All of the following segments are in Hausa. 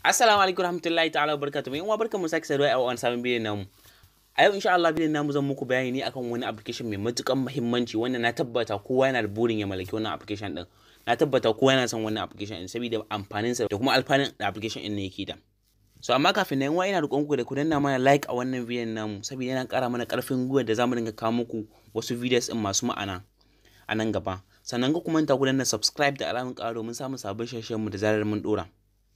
Assalamu alaikum warahmatullahi ta'ala wabarakatuh. Yan uwa barkamu sake saduwa a wani sabon bidiyon namu. A yau insha Allah bidiyon namu zan muku bayani ne akan wani application mai matukan muhimmanci wanda na tabbata kowa yana da burin ya mallaki wannan application din. Na tabbata kowa yana son wannan application din saboda amfanin sa da kuma alfanun da application din ne yake da. So amma kafin nan ina roƙon ku da ku danna mana like a wannan bidiyon namu saboda yana ƙara mana ƙarfin gwiwa da zamu dinga kawo muku wasu videos din masu ma'ana a nan gaba. Sannan ku kuma ta ku danna subscribe da alamun ƙara domin samun sabbin shirye mu da zarar mun dora.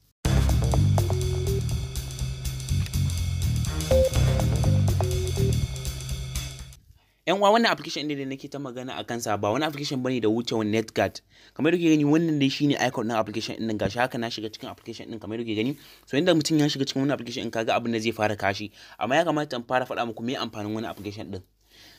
yan uwa wannan application ne da nake ta magana a kansa ba wani application bane da wuce wani netguard kamar yadda gani wannan dai shine icon din application din gashi haka na shiga cikin application din kamar yadda gani so inda mutum ya shiga cikin wannan application din kaga abin da zai fara kashi amma ya kamata in fara faɗa muku me amfanin wannan application din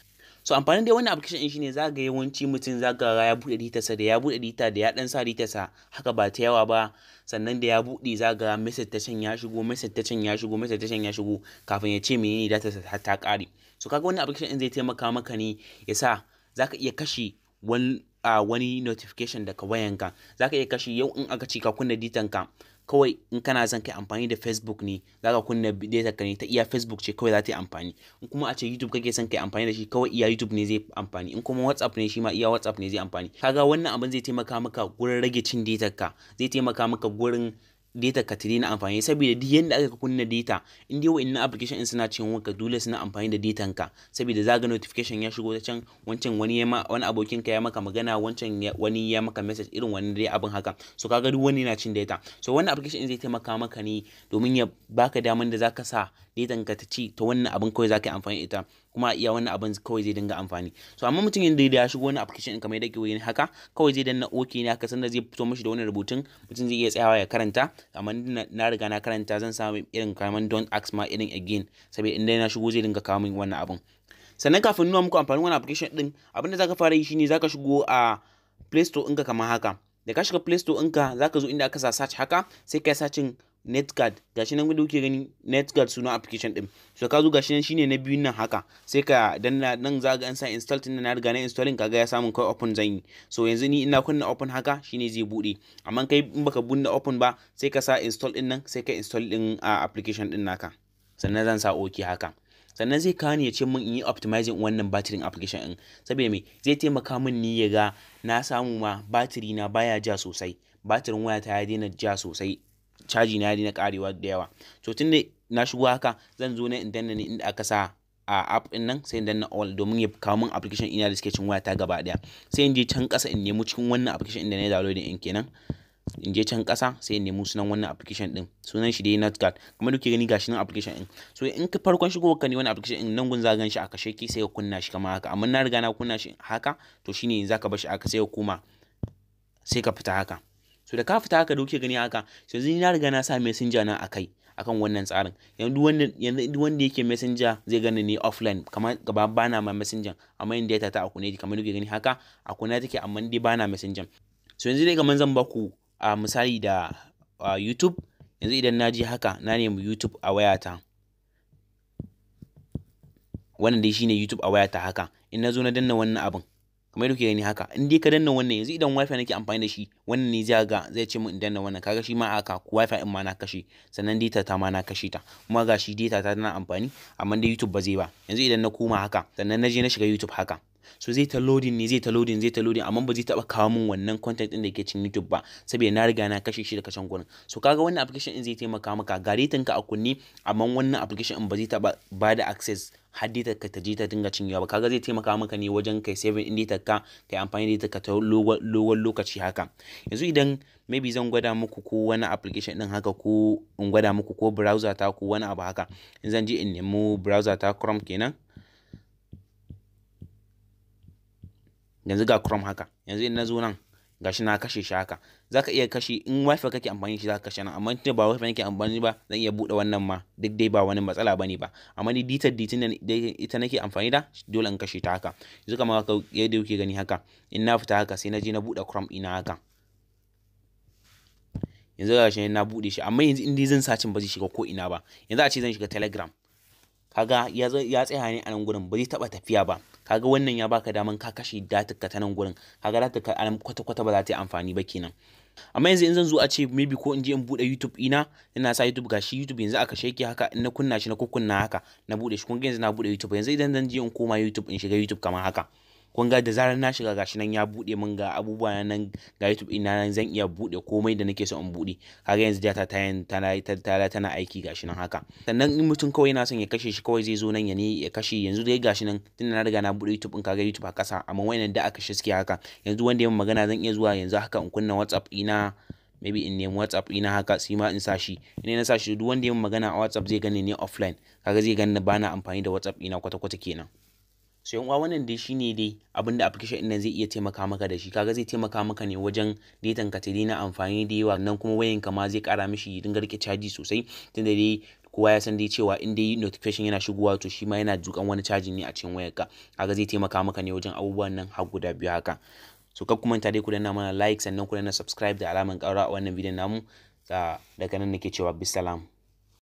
so amfanin dai wannan application din shine za ga yawanci mutum za ga ya buɗe ditarsa da ya buɗe dita da ya dan sa ditarsa haka ba ta yawa ba sannan da ya buɗe za ga message ta can ya shigo message ta can ya shigo message ta can ya shigo kafin ya ce menene data ta ta ƙare so kaga wannan application din zai taimaka maka ne ya sa za ka iya kashe wani a wani notification daga wayanka za ka iya kashe yau in aka ci ka kunna ditanka kawai in kana son kai amfani da facebook ne za ka kunna data ka ne ta iya facebook ce kawai za ta yi amfani in kuma a ce youtube kake son kai amfani da shi kawai iya youtube ne zai amfani in kuma whatsapp ne shi ma iya whatsapp ne zai amfani kaga wannan abin zai taimaka maka gurin rage cin data ka zai taimaka maka gurin data ka tare na amfani saboda duk yanda aka kunna data in dai wa'annan application in suna cin wanka dole suna amfani da datan ka saboda zaga notification ya shigo ta can wancan wani ya wani abokin ka ya maka magana wancan wani ya maka message irin wani dai abin haka so kaga duk wani na cin data so wannan application zai taimaka maka ne domin ya baka daman da zaka sa datan ka ta ci ta wannan abin kawai zaka yi amfani ita kuma iya wannan abin kawai zai dinga amfani so amma mutum yanda ya shigo wani application kamar yadda ke haka kawai zai danna okay ne haka sanda zai fito mishi da wani rubutun mutum zai iya tsayawa ya karanta amma na riga na karanta zan samu irin kamar don't ask ma irin again saboda inda na shigo zai dinga kawo min wannan abin sannan kafin nuna muku amfanin wannan application din abin da zaka fara yi shine zaka shigo a play store ɗinka kamar haka da ka shiga play store ɗinka zaka zo inda aka sa search haka sai ka sacin netguard gashi nan wanda kuke gani netguard suna application din so ka zo gashi nan shine na biyun nan haka sai ka danna nan za ga an sa install din na riga na installing kaga ya samu kai open zan yi so yanzu ni ina kunna open haka shine zai bude amma kai in baka bunna open ba sai ka sa install din nan sai ka install din a application din naka sannan zan sa okay haka sannan zai kawo ni ya ce min in yi optimizing wannan batirin application din saboda me zai taimaka min ni ya ga na samu ma batiri na baya ja sosai batirin wayata ya daina ja sosai caji na na karewa da yawa to tunda na shigo haka zan zo na in danna ne inda aka sa a app din nan sai in danna all domin ya kawo min application ina da suke cin wayata gaba daya sai in je can kasa in nemi cikin wannan application inda na download din kenan in je can kasa sai in nemi sunan wannan application din sunan shi dai notguard kuma duke gani gashi nan application din so in ka farkon shigo ka ne wannan application din nan gun za gan shi a kashe ki sai ka kunna shi kamar haka amma na riga na kunna shi haka to shine zaka bar shi aka sai ka koma sai ka fita haka so da ka fita haka da kuke gani haka yanzu ni na riga na sa messenger na akai akan wannan tsarin yanzu wanda yanzu wanda yake messenger zai gani ne offline kamar gaba bana ma messenger amma in data ta akune kamar kuke gani haka akuna take amma dai bana messenger so yanzu dai kamar zan baku a misali da YouTube yanzu idan na je haka na nemi YouTube a wayata wannan dai shine YouTube a wayata haka in na zo na danna wannan abin kamar yadda kuke gani haka in dai ka danna wannan yanzu idan wifi nake amfani da shi wannan ne zai ga zai ce min in danna wannan kaga shi ma aka wifi in ma na kashe sannan data ta ma na kashe ta kuma ga shi data ta tana amfani amma dai YouTube ba zai ba yanzu idan na koma haka sannan na je na shiga YouTube haka so zai ta loading ne zai ta loading zai ta loading amma ba zai taba kawo min wannan content din da ke cikin YouTube ba saboda na riga na kashe shi da kashen gurin so kaga wannan application din zai taimaka maka garetin ka a kunne amma wannan application din ba zai taba ba da access har data ka ta je ta dinga cinyewa ba kaga zai taimaka maka ne wajen kai saving din data ka kai amfani da data ka ta lowan lokaci haka yanzu idan maybe zan gwada muku ko wani application din haka ko in gwada muku ko browser ta ko wani abu haka in zan je in nemi browser ta Chrome kenan yanzu ga Chrome haka yanzu in na zo nan gashi na kashe shi haka zaka iya kashe in wifi kake amfani shi zaka kashe nan amma tunda ba wifi nake amfani ba zan iya bude wannan ma duk dai ba wani matsala bane ba amma ni ditar ditin da ita nake amfani da dole in kashe ta haka yanzu kamar haka yadda kuke gani haka in na fita haka sai na je na bude Chrome ina haka yanzu gashi na bude shi amma yanzu in dai zan sacin ba zai shiga ko ina ba yanzu a ce zan shiga Telegram kaga ya tsaya ne a nan gurin ba zai taba tafiya ba kaga wannan ya baka daman ka kashe datar ka ta nan gurin kaga datar ka anan kwata kwata ba za ta yi amfani ba kenan amma yanzu in zan zo a ce maybe ko in je in bude YouTube ina ina sa YouTube gashi YouTube yanzu aka shake haka in na kunna shi na kunna haka na bude shi kun ga yanzu na bude YouTube yanzu idan zan je in koma YouTube in shiga YouTube kamar haka kun ga da zarar na shiga gashi nan ya bude min ga abubuwa nan ga YouTube ina nan zan iya bude komai da nake so in bude kaga yanzu data ta tana tana tana aiki gashi nan haka sannan in mutum kawai yana son ya kashe shi kawai zai zo nan ya ne ya kashe yanzu dai gashi nan tun na riga na bude YouTube in kaga YouTube a kasa amma wayannan da aka shi suke haka yanzu wanda ya magana zan iya zuwa yanzu haka in kunna WhatsApp ina maybe in nemi WhatsApp ina haka sai ma in sa shi in na sa shi duk wanda ya magana a WhatsApp zai gani ne offline kaga zai gani bana amfani da WhatsApp ina kwata kwata kenan so yan uwa wannan dai shine dai abin da application ɗin nan zai iya taimaka maka da shi kaga zai taimaka maka ne wajen datan ka ta daina amfani da yawa nan kuma wayan ka ma zai kara mishi dinga rike caji sosai tunda dai kowa ya san dai cewa in dai notification yana shigowa to shi ma yana dukan wani caji ne a cikin wayar ka kaga zai taimaka maka ne wajen abubuwan nan har guda biyu haka so kar ku manta dai ku danna mana like sannan ku danna subscribe da alaman ƙaura a wannan bidiyon namu daga nan nake cewa bisalam